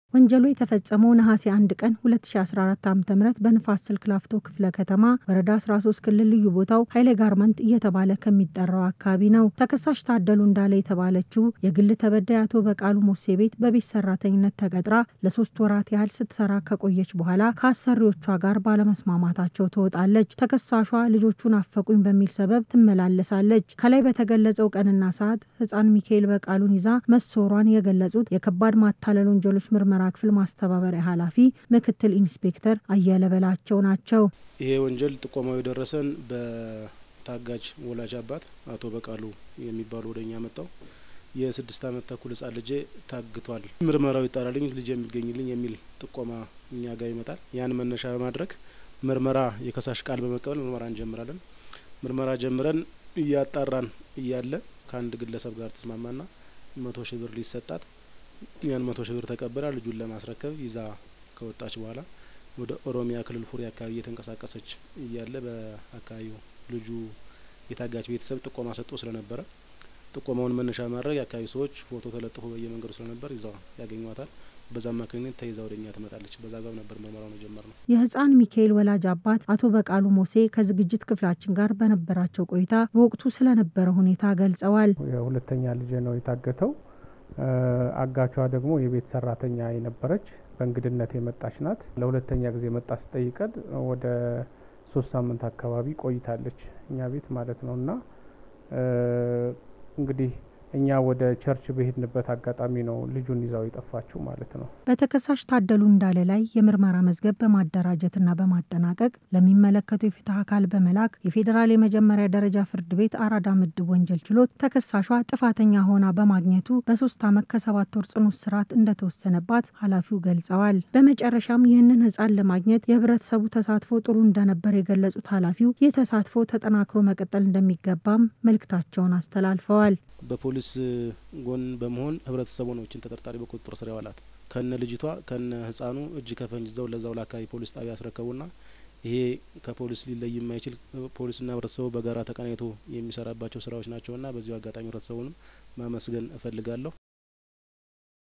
ወንጀሉ የተፈጸመው ነሐሴ አንድ ቀን 2014 ዓ ም በንፋስ ስልክ ላፍቶ ክፍለ ከተማ ወረዳ 13 ክልል ልዩ ቦታው ኃይሌ ጋርመንት እየተባለ ከሚጠራው አካባቢ ነው። ተከሳሽ ታደሉ እንዳለ የተባለችው የግል ተበዳይ አቶ በቃሉ ሞሴ ቤት በቤት ሰራተኝነት ተቀጥራ ለሶስት ወራት ያህል ስትሰራ ከቆየች በኋላ ከአሰሪዎቿ ጋር ባለመስማማታቸው ትወጣለች። ተከሳሿ ልጆቹን አፈቁኝ በሚል ሰበብ ትመላለሳለች። ከላይ በተገለጸው ቀንና ሰዓት ህፃን ሚካኤል በቃሉን ይዛ መሰወሯን የገለጹት የከባድ ማታለል ወንጀሎች ምርመራ ምርመራ ክፍል ማስተባበሪያ ኃላፊ ምክትል ኢንስፔክተር አየለ በላቸው ናቸው። ይሄ ወንጀል ጥቆማው የደረሰን በታጋጅ ወላጅ አባት አቶ በቃሉ የሚባሉ ወደኛ መጣው የስድስት አመት ተኩል ህጻን ልጄ ታግቷል፣ ምርመራው ይጣራልኝ ልጄ የሚገኝልኝ የሚል ጥቆማ እኛ ጋር ይመጣል። ያን መነሻ በማድረግ ምርመራ የከሳሽ ቃል በመቀበል ምርመራ እንጀምራለን። ምርመራ ጀምረን እያጣራን እያለ ከአንድ ግለሰብ ጋር ተስማማና መቶ ሺህ ብር ሊሰጣት ያን መቶ ሺህ ብር ተቀብላ ልጁን ለማስረከብ ይዛ ከወጣች በኋላ ወደ ኦሮሚያ ክልል ፉሪ አካባቢ እየተንቀሳቀሰች እያለ በአካባቢው ልጁ የታጋች ቤተሰብ ጥቆማ ሰጥቶ ስለነበረ ጥቆማውን መነሻ ማድረግ የአካባቢ ሰዎች ፎቶ ተለጥፎ በየመንገዱ ስለነበር ይዛ ያገኟታል። በዛ አማካኝነት ተይዛ ወደ እኛ ትመጣለች። በዛ ጋር ነበር ምርመራውን የጀመርነው። የህፃን ሚካኤል ወላጅ አባት አቶ በቃሉ ሞሴ ከዝግጅት ክፍላችን ጋር በነበራቸው ቆይታ በወቅቱ ስለነበረ ሁኔታ ገልጸዋል። የሁለተኛ ልጄ ነው የታገተው። አጋቿ ደግሞ የቤት ሰራተኛ የነበረች በእንግድነት የመጣች ናት። ለሁለተኛ ጊዜ መጣ ስጠይቀን ወደ ሶስት ሳምንት አካባቢ ቆይታለች እኛ ቤት ማለት ነው እና እንግዲህ እኛ ወደ ቸርች በሄድንበት አጋጣሚ ነው ልጁን ይዛው የጠፋችው ማለት ነው። በተከሳሽ ታደሉ እንዳለ ላይ የምርመራ መዝገብ በማደራጀትና በማጠናቀቅ ለሚመለከተው የፍትህ አካል በመላክ የፌዴራል የመጀመሪያ ደረጃ ፍርድ ቤት አራዳ ምድብ ወንጀል ችሎት ተከሳሿ ጥፋተኛ ሆና በማግኘቱ በሶስት ዓመት ከሰባት ወር ጽኑ እስራት እንደተወሰነባት ኃላፊው ገልጸዋል። በመጨረሻም ይህንን ህፃን ለማግኘት የህብረተሰቡ ተሳትፎ ጥሩ እንደነበር የገለጹት ኃላፊው ይህ ተሳትፎ ተጠናክሮ መቀጠል እንደሚገባም መልእክታቸውን አስተላልፈዋል። በፖሊስ ጎን በመሆን ህብረተሰቡ ነው ይችን ተጠርጣሪ በቁጥጥር ስር ያዋላት። ከነ ልጅቷ ከነ ህፃኑ እጅ ከፈንጅ ይዘው ለዛው ለአካባቢ ፖሊስ ጣቢያ ያስረከቡና ይሄ ከፖሊስ ሊለይ የማይችል ፖሊስና ህብረተሰቡ በጋራ ተቀናይቶ የሚሰራባቸው ስራዎች ናቸውና በዚሁ አጋጣሚ ህብረተሰቡንም ማመስገን እፈልጋለሁ።